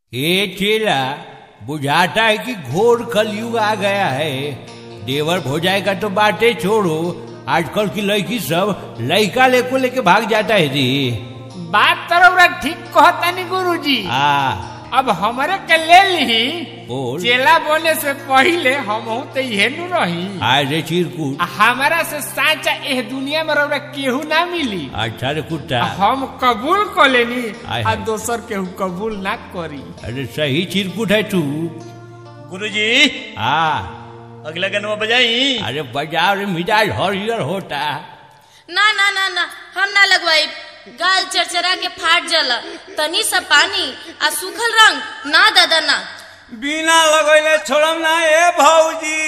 ये चेला बुझाता है कि घोर कलयुग आ गया है देवर भोजाई का तो बातें छोड़ो आजकल की लड़की सब लड़का लेको लेके भाग जाता है जी बात तरौरा ठीक कहतानी गुरुजी आ अब हमरे के ले ली बोल। चेला बोले से पहिले हम तो इहे नु रही आज रे चिरकुट आ हमारा से साचा एह दुनिया में रौरा केहू ना मिली अच्छा रे कुत्ता हम कबूल कर लेनी आय आ हाय। दोसर केहू कबूल ना करी अरे सही चिरकुट है तू गुरुजी आ अगला गनवा बजाई अरे बाजार में मिजाज हरियर होता ना ना ना ना हम ना लगवाई गाल चरचरा के फाट जाला तनी सा पानी आ सूखल रंग ना दादा ना बिना लगैले छोड़म ना ए भौजी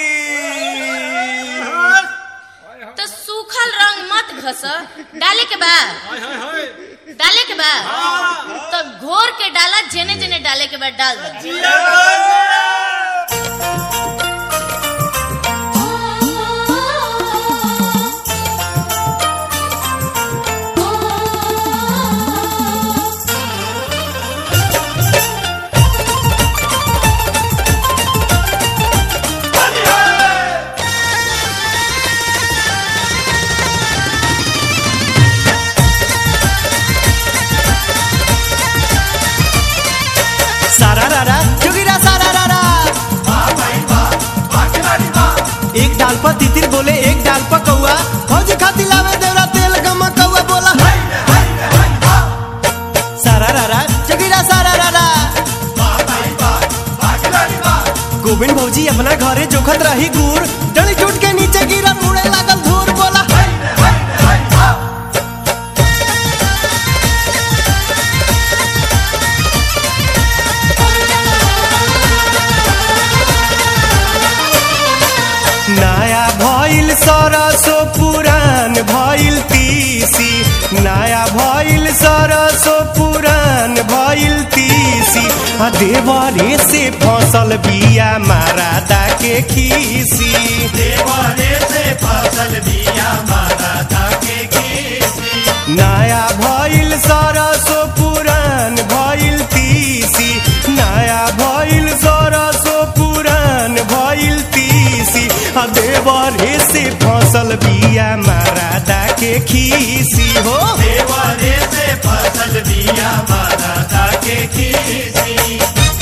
तो सूखल रंग मत घस डाले के बा डाले के बा तो घोर के डाला जेने जेने डाले के बाद डाल दे सारा रारा जोगिरा सारा रारा एक डाल पर तितिर बोले एक डाल पर कौआ फौजी खाती लावे देवरा तेल गमा कौआ बोला सारा रारा जोगिरा सारा रारा गोविंद भौजी अपना घरे जोखत रही गुड़ डली टूट के नीचे गिरा उड़े लागल धूर बोला नया भइल सरसो पुरान भइल तीसी नया भइल सरसो पुरान भइल तीसी आ देवरे से फसल बिया मारादा के खीसी देवरे से फसल दिया मारा के खीसी नया भइल सरसो पुरान भइल तीसी नया भइल सरसो पुरान भइल तीसी आ देवरे से फसल बिया मारादा के खीसी हो देवरे से फसल दिया मारा के खीसी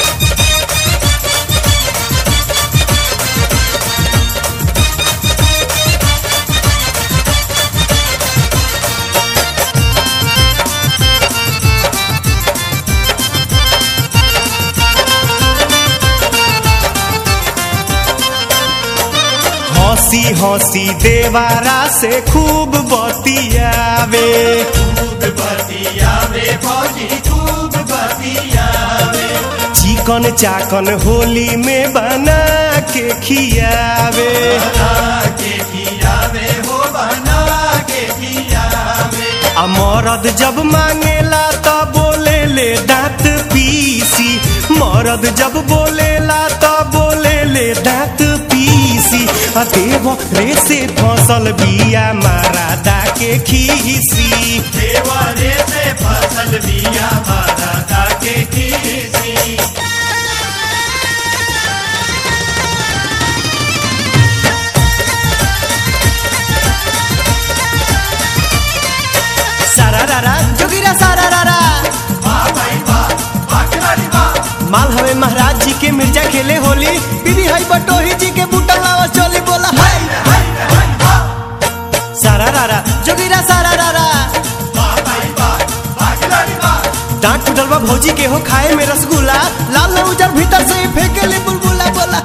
हंसी हंसी देवारा से खूब बतियावे खूब बतियावे फौजी खूब बतियावे चिकन चाकन होली में बना के खियावे बना के खियावे हो बना के खियावे आ मरद जब मांगेला त बोले ले दांत पीसी मरद जब बोलेला त बोले ले दांत पीसी आ देव रे से फसल बिया मारादा के खीसी देवरे से फसल दिया मारा के खीसी सारा रारा जोगिरा सारा रारा माल हवे महाराज जी के मिर्जा खेले होली बीबी हई बटोही जी के बूटा लावा चोली बोला हाय सारा रारा जोगिरा सारा रारा डांट टूटल बा भौजी के हो खाए में रसगुल्ला लाल ने उजर भीतर से ही फेंके ले बुलबुला बोला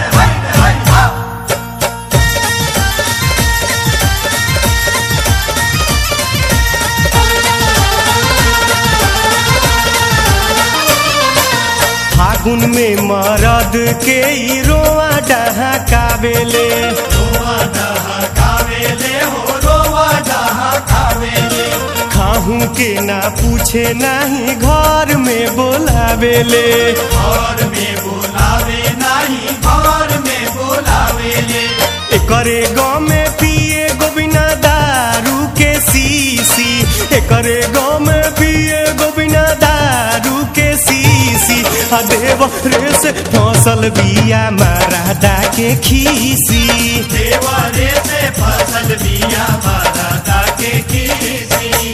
फागुन में मरद के ई रोआ डहाकावेले रोवा डहा कावेले हो रोवा डहा कावेले खाहू के ना पूछे नाही घर में बोलावेले घर में बुलावे नहीं घर में बुलावेले एकरे गाँव में पिए गोबिना दारू के सीसी एकरे गाँव में पिए गोबिना दारू के सीसी आ देव रे से फसल बिया मरादा के खीसी देवरे से फसल बिया मारा के खीसी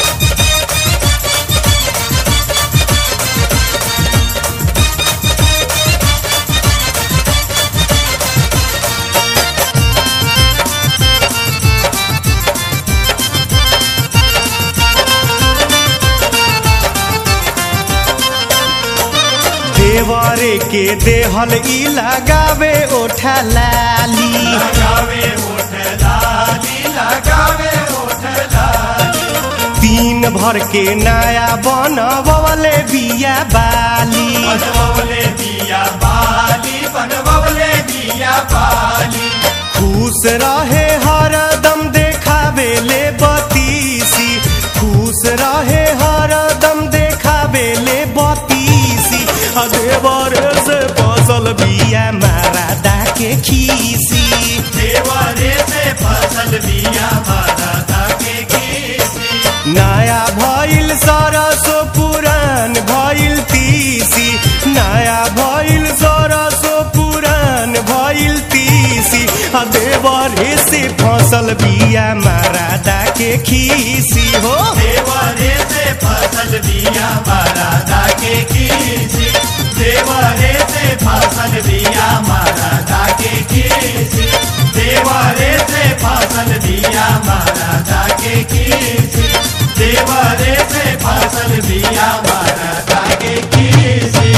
देवरे के देहल ई लगावे ओठा लाली लगावे ओठ लाली लगावे ओठ लाली तीन भर के नया बनवले बिया बाली बनवले दिया बाली बनवले दिया बाली खुश रहे हरदम देखावे ले बतीसी खुश रहे हरदम देखावे ले बतीसी आ देवर से फसल बिया मारादा के खीसी देवरे से फसल बिया मारा के खीसी नया भइल सरसो पुरान भइल तीसी नया भइल सरसो पुरान भइल तीसी आ देवरे से फसल बिया मारादा के खीसी हो देवरे से फसल बिया मारा के खीसी देवरे से फसल बिया मारा के खीसी देवरे से फसल बिया मारा के खीसी देवरे से फसल बिया मारा के खीसी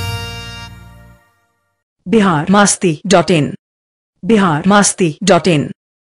बिहार मस्ती डॉट इन बिहार मस्ती डॉट इन